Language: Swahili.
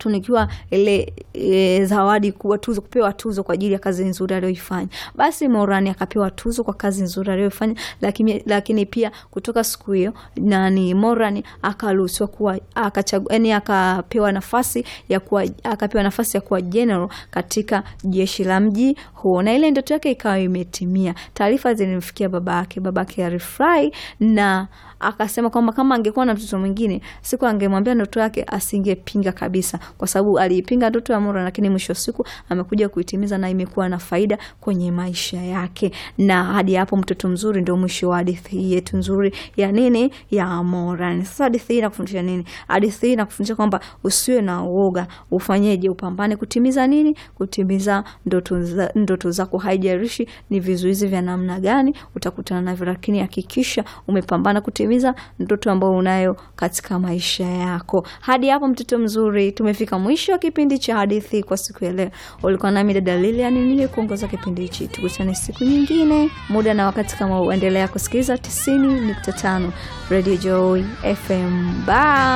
akatunikiwa ile e, zawadi kubwa tuzo, kupewa tuzo kwa ajili ya kazi nzuri aliyoifanya. Basi Morani akapewa tuzo kwa kazi nzuri aliyoifanya, lakini, lakini pia kutoka siku hiyo nani Morani akaruhusiwa kuwa akachagua, yani akapewa nafasi ya kuwa akapewa nafasi ya kuwa general katika jeshi la mji huo, na ile ndoto yake ikawa imetimia. Taarifa zilimfikia baba yake, baba yake alifurahi na akasema kwamba kama angekuwa na mtoto mwingine siku angemwambia ndoto yake asingepinga kabisa, kwa sababu aliipinga ndoto ya Morani, lakini mwisho wa siku amekuja kuitimiza na imekuwa na faida kwenye maisha yake. Na hadi hapo, mtoto mzuri ndio mwisho wa hadithi hii yetu nzuri ya nini, ya Morani. Sasa hadithi hii inakufundisha nini? Hadithi hii inakufundisha kwamba usiwe na uoga, ufanyeje? Upambane kutimiza nini? Kutimiza ndoto za, ndoto zako, haijalishi ni vizuizi vya namna gani utakutana navyo, lakini hakikisha umepambana kutimiza ndoto ambayo unayo katika maisha yako. Hadi hapo mtoto mzuri, tumefika mwisho wa kipindi cha hadithi kwa siku ya leo. Ulikuwa nami dada Lilian niliyekuongoza kipindi hichi. Tukutane siku nyingine, muda na wakati kama uendelea kusikiliza 90.5 Radio Joy FM. Bye.